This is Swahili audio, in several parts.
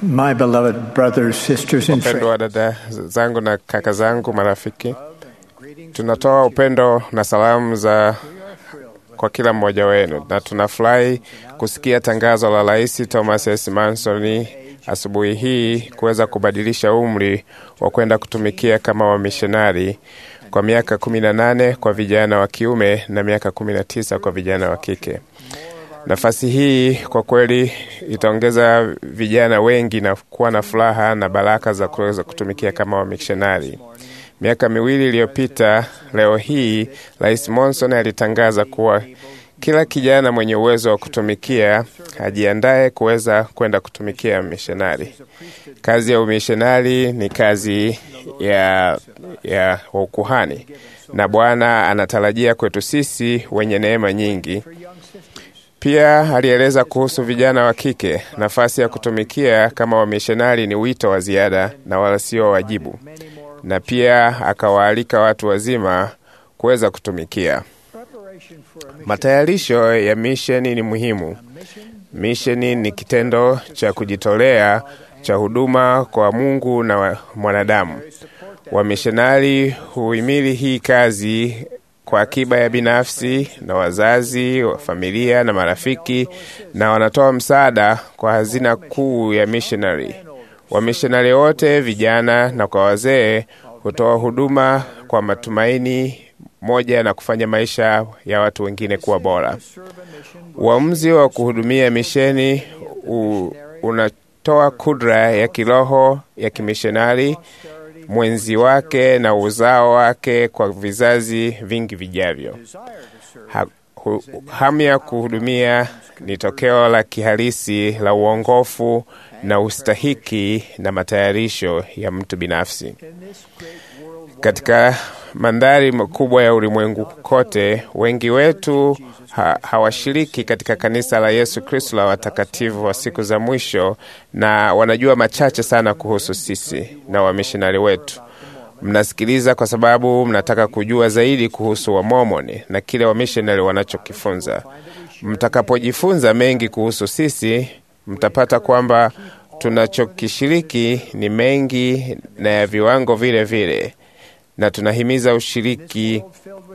My beloved brothers, sisters, and Wapendwa wa friends, dada zangu na kaka zangu, marafiki, tunatoa upendo na salamu za kwa kila mmoja wenu, na tunafurahi kusikia tangazo la Rais Thomas S. Manson asubuhi hii kuweza kubadilisha umri wa kwenda kutumikia kama wamishonari kwa miaka kumi na nane kwa vijana wa kiume na miaka kumi na tisa kwa vijana wa kike. Nafasi hii kwa kweli itaongeza vijana wengi na kuwa na furaha na baraka za kuweza kutumikia kama wamishonari. Miaka miwili iliyopita, leo hii Rais Monson alitangaza kuwa kila kijana mwenye uwezo wa kutumikia ajiandae kuweza kwenda kutumikia mishonari. Kazi ya umishonari ni kazi ya, ya ukuhani, na Bwana anatarajia kwetu sisi wenye neema nyingi. Pia alieleza kuhusu vijana wa kike. Nafasi ya kutumikia kama wamishonari ni wito wa ziada na wala sio wajibu, na pia akawaalika watu wazima kuweza kutumikia. Matayarisho ya misheni ni muhimu. Misheni ni kitendo cha kujitolea cha huduma kwa Mungu na wa- mwanadamu. Wamishonari huhimili hii kazi kwa akiba ya binafsi na wazazi wa familia na marafiki, na wanatoa msaada kwa hazina kuu ya missionary. Wamishonari wote, vijana na kwa wazee, hutoa huduma kwa matumaini moja na kufanya maisha ya watu wengine kuwa bora. Uamuzi wa kuhudumia misheni u, unatoa kudra ya kiroho ya kimishonari mwenzi wake na uzao wake kwa vizazi vingi vijavyo. Ha, hu, hamu ya kuhudumia ni tokeo la kihalisi la uongofu na ustahiki na matayarisho ya mtu binafsi. Katika mandhari makubwa ya ulimwengu kote, wengi wetu ha, hawashiriki katika kanisa la Yesu Kristo la watakatifu wa siku za mwisho, na wanajua machache sana kuhusu sisi na wamishonari wetu. Mnasikiliza kwa sababu mnataka kujua zaidi kuhusu Wamormoni na kile wamishonari wanachokifunza. Mtakapojifunza mengi kuhusu sisi, mtapata kwamba tunachokishiriki ni mengi na ya viwango vile vile, na tunahimiza ushiriki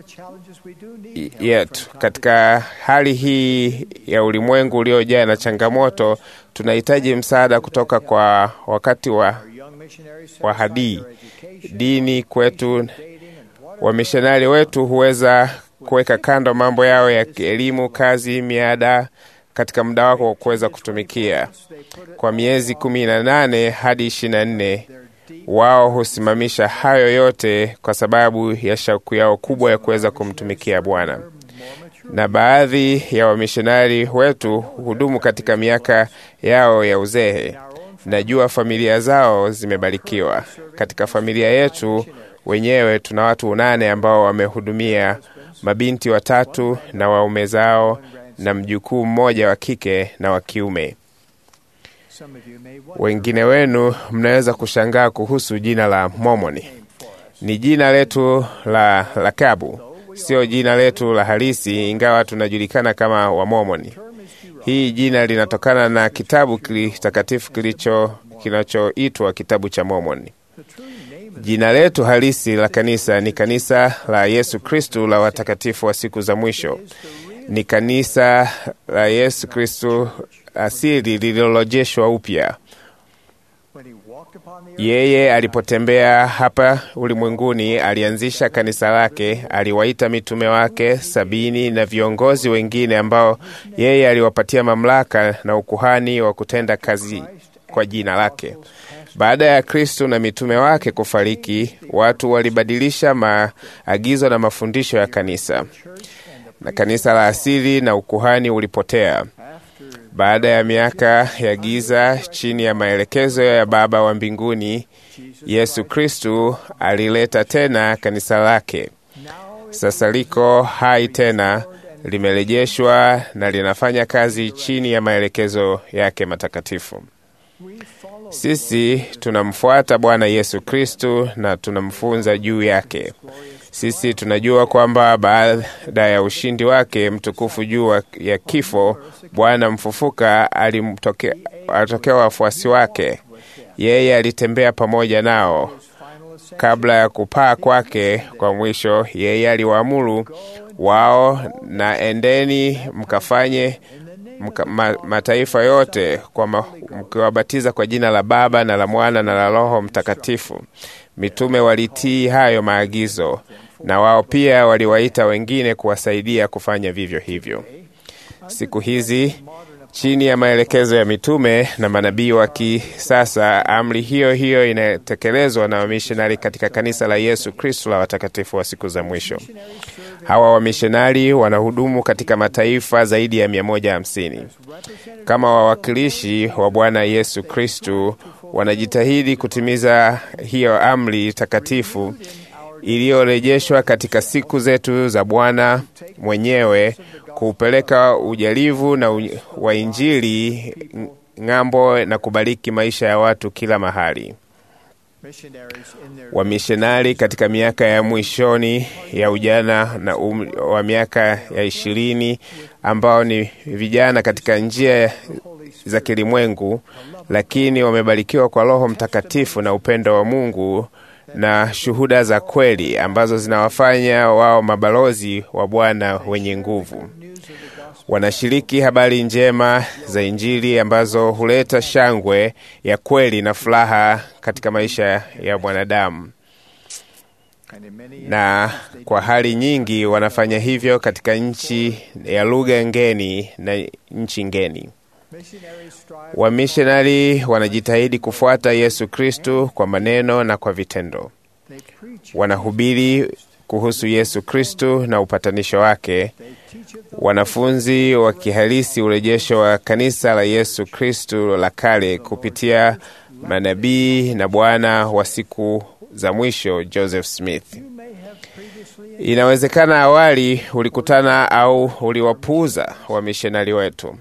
yetu katika hali hii ya ulimwengu uliojaa na changamoto. Tunahitaji msaada kutoka kwa wakati wa, wa hadii dini kwetu. Wamishonari wetu huweza kuweka kando mambo yao ya elimu, kazi, miada katika muda wako wa kuweza kutumikia kwa miezi kumi na nane hadi ishirini na nne wao husimamisha hayo yote kwa sababu ya shauku yao kubwa ya kuweza kumtumikia Bwana. Na baadhi ya wamishonari wetu hudumu katika miaka yao ya uzee. Najua familia zao zimebarikiwa. Katika familia yetu wenyewe tuna watu nane ambao wamehudumia, mabinti watatu na waume zao na mjukuu mmoja wa kike na wa kiume. Wengine wenu mnaweza kushangaa kuhusu jina la Mormoni. Ni jina letu la lakabu, sio jina letu la halisi, ingawa tunajulikana kama Wamormoni. Hii jina linatokana na kitabu kitakatifu kilicho kinachoitwa kitabu cha Mormoni. Jina letu halisi la kanisa ni kanisa la Yesu Kristu la watakatifu wa siku za mwisho. Ni kanisa la Yesu Kristu asili lililorejeshwa upya. Yeye alipotembea hapa ulimwenguni alianzisha kanisa lake, aliwaita mitume wake sabini na viongozi wengine ambao yeye aliwapatia mamlaka na ukuhani wa kutenda kazi kwa jina lake. Baada ya Kristo na mitume wake kufariki, watu walibadilisha maagizo na mafundisho ya kanisa, na kanisa la asili na ukuhani ulipotea. Baada ya miaka ya giza chini ya maelekezo ya Baba wa mbinguni, Yesu Kristu alileta tena kanisa lake. Sasa liko hai tena, limerejeshwa na linafanya kazi chini ya maelekezo yake matakatifu. Sisi tunamfuata Bwana Yesu Kristu na tunamfunza juu yake. Sisi tunajua kwamba baada ya ushindi wake mtukufu juu ya kifo, Bwana mfufuka alimtokea alitokea wafuasi wake. Yeye alitembea pamoja nao kabla ya kupaa kwake kwa mwisho. Yeye aliwaamuru wao, na endeni mkafanye mka, ma, mataifa yote kwa mkiwabatiza kwa jina la Baba na la Mwana na la Roho Mtakatifu. Mitume walitii hayo maagizo, na wao pia waliwaita wengine kuwasaidia kufanya vivyo hivyo. Siku hizi chini ya maelekezo ya mitume na manabii wa kisasa, amri hiyo hiyo inatekelezwa na wamishonari katika kanisa la Yesu Kristo la watakatifu wa siku za mwisho. Hawa wamishonari wanahudumu katika mataifa zaidi ya 150 kama wawakilishi wa Bwana Yesu Kristo. Wanajitahidi kutimiza hiyo amri takatifu iliyorejeshwa katika siku zetu za Bwana mwenyewe kuupeleka ujalivu na wa Injili ng'ambo na kubariki maisha ya watu kila mahali. Wamishonari katika miaka ya mwishoni ya ujana na umri wa miaka ya ishirini ambao ni vijana katika njia za kilimwengu, lakini wamebarikiwa kwa Roho Mtakatifu na upendo wa Mungu na shuhuda za kweli ambazo zinawafanya wao mabalozi wa Bwana wenye nguvu. Wanashiriki habari njema za Injili ambazo huleta shangwe ya kweli na furaha katika maisha ya mwanadamu, na kwa hali nyingi wanafanya hivyo katika nchi ya lugha ngeni na nchi ngeni. Wamishonari wanajitahidi kufuata Yesu Kristu kwa maneno na kwa vitendo. Wanahubiri kuhusu Yesu Kristu na upatanisho wake. Wanafunzi wa kihalisi urejesho wa kanisa la Yesu Kristu la kale kupitia manabii na Bwana wa siku za mwisho Joseph Smith. Inawezekana awali ulikutana au uliwapuuza wamishonari wetu.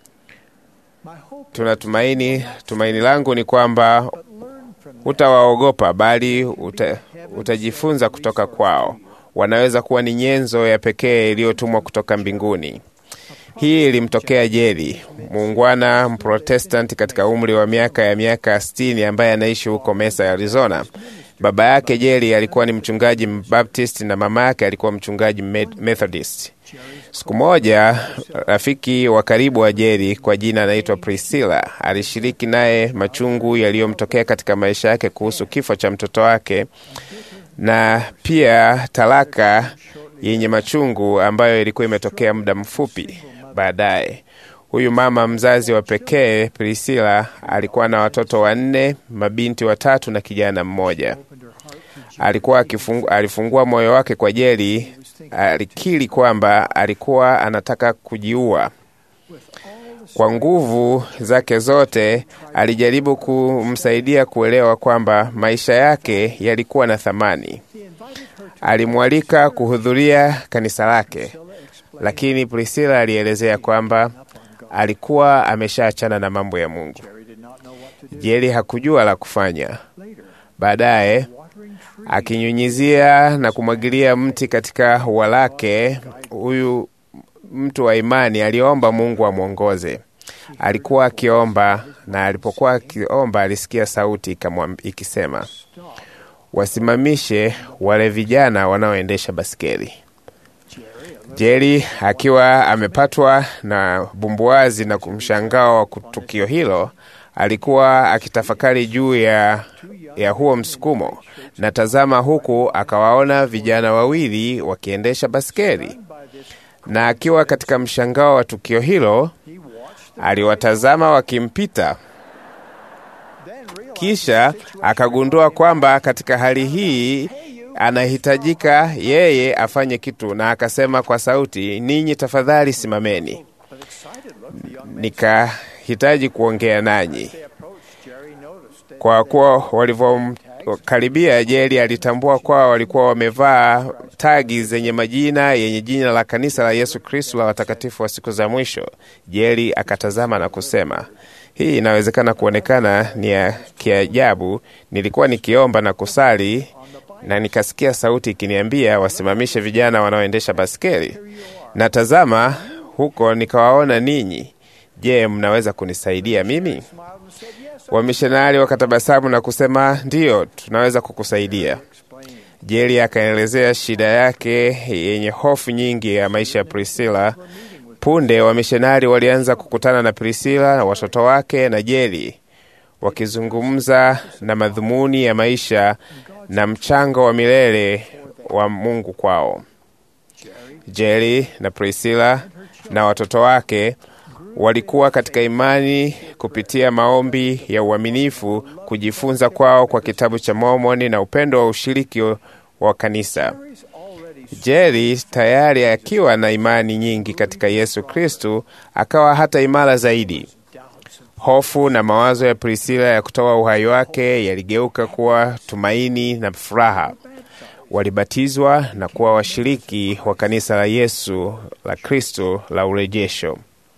Tunatumaini, tumaini langu ni kwamba hutawaogopa bali uta, utajifunza kutoka kwao. Wanaweza kuwa ni nyenzo ya pekee iliyotumwa kutoka mbinguni. Hii ilimtokea Jeri, muungwana Mprotestanti katika umri wa miaka ya miaka sitini ambaye anaishi huko Mesa, Arizona. Baba yake Jeri alikuwa ni mchungaji Mbaptist na mama yake alikuwa mchungaji Methodist. Siku moja rafiki wa karibu wa Jeri kwa jina anaitwa Priscilla alishiriki naye machungu yaliyomtokea katika maisha yake kuhusu kifo cha mtoto wake na pia talaka yenye machungu ambayo ilikuwa imetokea muda mfupi baadaye. Huyu mama mzazi wa pekee Priscilla alikuwa na watoto wanne, mabinti watatu na kijana mmoja. Alikuwa akifungu, alifungua moyo wake kwa Jeri. Alikiri kwamba alikuwa anataka kujiua. Kwa nguvu zake zote alijaribu kumsaidia kuelewa kwamba maisha yake yalikuwa na thamani. Alimwalika kuhudhuria kanisa lake, lakini Priscilla alielezea kwamba alikuwa ameshaachana na mambo ya Mungu. Jeri hakujua la kufanya. Baadaye akinyunyizia na kumwagilia mti katika ua lake, huyu mtu wa imani aliomba Mungu amwongoze. Alikuwa akiomba, na alipokuwa akiomba alisikia sauti ikisema, wasimamishe wale vijana wanaoendesha baskeli. Jeri akiwa amepatwa na bumbuazi na kumshangao wa tukio hilo, alikuwa akitafakari juu ya, ya huo msukumo, na tazama, huku akawaona vijana wawili wakiendesha baskeli, na akiwa katika mshangao wa tukio hilo, aliwatazama wakimpita. Kisha akagundua kwamba katika hali hii anahitajika yeye afanye kitu, na akasema kwa sauti, ninyi tafadhali simameni, nikahitaji kuongea nanyi. Kwa kuwa walivyomkaribia, Jeri alitambua kuwa walikuwa wamevaa tagi zenye majina yenye jina la kanisa la Yesu Kristo la watakatifu wa siku za mwisho. Jeri akatazama na kusema, hii inawezekana kuonekana ni ya kiajabu. Nilikuwa nikiomba na kusali na nikasikia sauti ikiniambia wasimamishe vijana wanaoendesha baskeli, na tazama, huko nikawaona ninyi. Je, mnaweza kunisaidia mimi? Wamishonari wakatabasamu na kusema ndiyo, tunaweza kukusaidia. Jeli akaelezea shida yake yenye hofu nyingi ya maisha ya Priscilla. Punde wamishonari walianza kukutana na Priscilla na watoto wake na Jeli, wakizungumza na madhumuni ya maisha na mchango wa milele wa Mungu kwao. Jeli na Priscilla na watoto wake walikuwa katika imani kupitia maombi ya uaminifu, kujifunza kwao kwa kitabu cha Mormoni na upendo wa ushiriki wa kanisa. Jeli tayari akiwa na imani nyingi katika Yesu Kristu, akawa hata imara zaidi. Hofu na mawazo ya Priscilla ya kutoa uhai wake yaligeuka kuwa tumaini na furaha. Walibatizwa na kuwa washiriki wa kanisa la Yesu la Kristo la urejesho.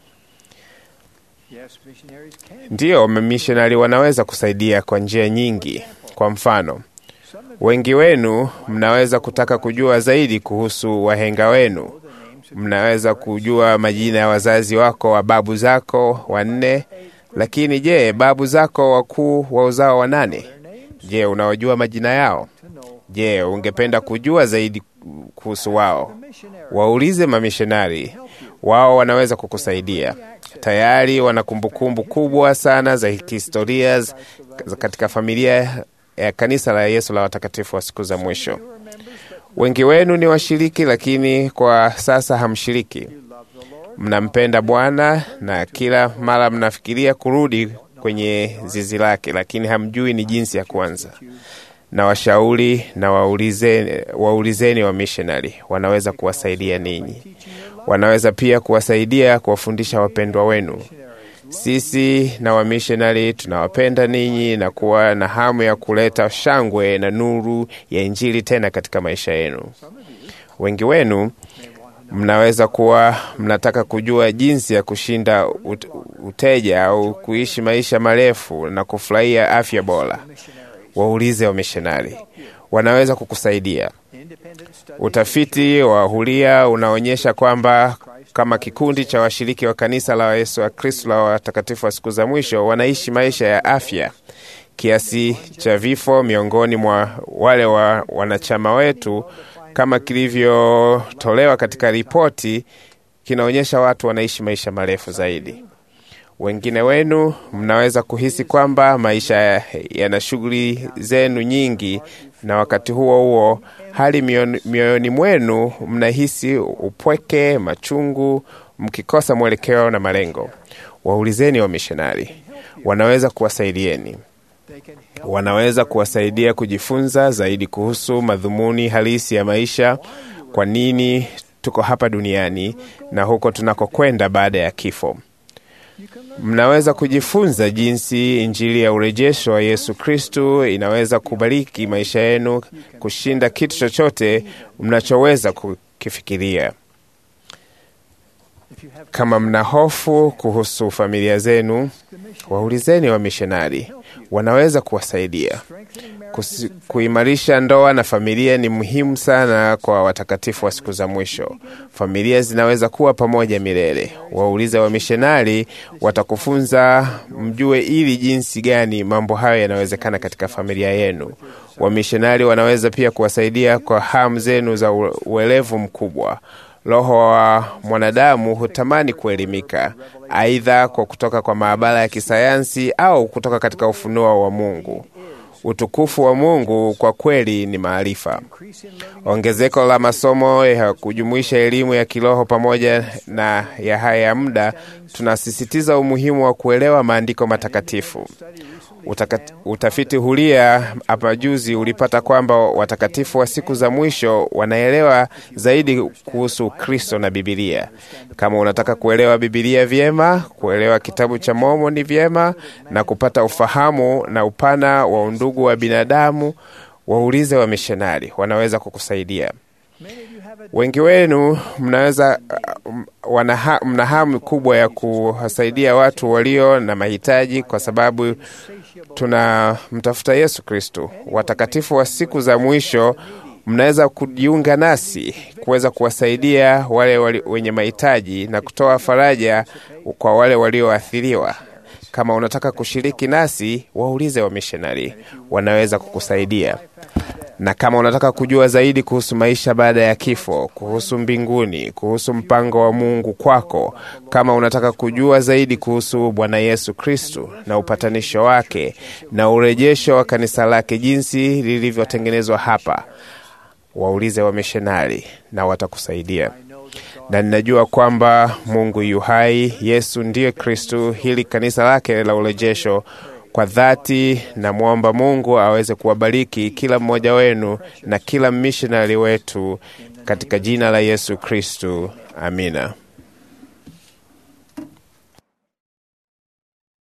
Ndiyo, mamishonari wanaweza kusaidia kwa njia nyingi. Kwa mfano, wengi wenu mnaweza kutaka kujua zaidi kuhusu wahenga wenu. Mnaweza kujua majina ya wazazi wako wa babu zako wanne, lakini je, babu zako wakuu wa uzao wa nane? Je, unawajua majina yao? Je, ungependa kujua zaidi kuhusu wao? Waulize mamishonari, wao wanaweza kukusaidia. Tayari wana kumbukumbu kubwa sana za kihistoria katika familia ya kanisa la Yesu la watakatifu wa siku za mwisho. Wengi wenu ni washiriki, lakini kwa sasa hamshiriki. Mnampenda Bwana na kila mara mnafikiria kurudi kwenye zizi lake, lakini hamjui ni jinsi ya kuanza. Na washauri na waulizeni, waulizeni wa missionary wanaweza kuwasaidia ninyi. Wanaweza pia kuwasaidia kuwafundisha wapendwa wenu. Sisi na wamishonari tunawapenda ninyi na kuwa na hamu ya kuleta shangwe na nuru ya Injili tena katika maisha yenu. Wengi wenu mnaweza kuwa mnataka kujua jinsi ya kushinda uteja au kuishi maisha marefu na kufurahia afya bora. Waulize wamishonari, wanaweza kukusaidia. Utafiti wa huria unaonyesha kwamba kama kikundi cha washiriki wa kanisa la Yesu wa Kristo la watakatifu wa siku za mwisho wanaishi maisha ya afya. Kiasi cha vifo miongoni mwa wale wa wanachama wetu kama kilivyotolewa katika ripoti kinaonyesha watu wanaishi maisha marefu zaidi. Wengine wenu mnaweza kuhisi kwamba maisha yana shughuli zenu nyingi, na wakati huo huo hali mioyoni mwenu mnahisi upweke, machungu, mkikosa mwelekeo na malengo. Waulizeni wamishonari, wanaweza kuwasaidieni. Wanaweza kuwasaidia kujifunza zaidi kuhusu madhumuni halisi ya maisha, kwa nini tuko hapa duniani na huko tunakokwenda baada ya kifo. Mnaweza kujifunza jinsi Injili ya urejesho wa Yesu Kristu inaweza kubariki maisha yenu kushinda kitu chochote mnachoweza kukifikiria. Kama mna hofu kuhusu familia zenu, waulizeni wamishonari, wanaweza kuwasaidia. Kusi, kuimarisha ndoa na familia ni muhimu sana kwa watakatifu wa siku za mwisho. Familia zinaweza kuwa pamoja milele. Waulize wamishonari, watakufunza mjue ili jinsi gani mambo hayo yanawezekana katika familia yenu. Wamishonari wanaweza pia kuwasaidia kwa hamu zenu za uelevu mkubwa. Roho wa mwanadamu hutamani kuelimika, aidha kwa kutoka kwa maabara ya kisayansi au kutoka katika ufunuo wa Mungu. Utukufu wa Mungu kwa kweli ni maarifa. Ongezeko la masomo ya kujumuisha elimu ya kiroho pamoja na ya haya ya muda, tunasisitiza umuhimu wa kuelewa maandiko matakatifu. Utakat, utafiti huria hapa juzi ulipata kwamba watakatifu wa siku za mwisho wanaelewa zaidi kuhusu Kristo na Bibilia. Kama unataka kuelewa Bibilia vyema, kuelewa kitabu cha Mormoni vyema na kupata ufahamu na upana wa undugu wa binadamu, waulize wamishonari, wanaweza kukusaidia. Wengi wenu mnaweza uh, wanaha, mna hamu kubwa ya kuwasaidia watu walio na mahitaji, kwa sababu tunamtafuta Yesu Kristo. Watakatifu wa siku za mwisho, mnaweza kujiunga nasi kuweza kuwasaidia wale wali, wenye mahitaji na kutoa faraja kwa wale walioathiriwa. Kama unataka kushiriki nasi, waulize wamishonari, wanaweza kukusaidia na kama unataka kujua zaidi kuhusu maisha baada ya kifo, kuhusu mbinguni, kuhusu mpango wa Mungu kwako, kama unataka kujua zaidi kuhusu Bwana Yesu Kristu na upatanisho wake na urejesho wa kanisa lake jinsi lilivyotengenezwa hapa, waulize wamishonari na watakusaidia. Na ninajua kwamba Mungu yu hai, Yesu ndiye Kristu, hili kanisa lake la urejesho kwa dhati namwomba Mungu aweze kuwabariki kila mmoja wenu na kila mishonari wetu katika jina la Yesu Kristu. Amina.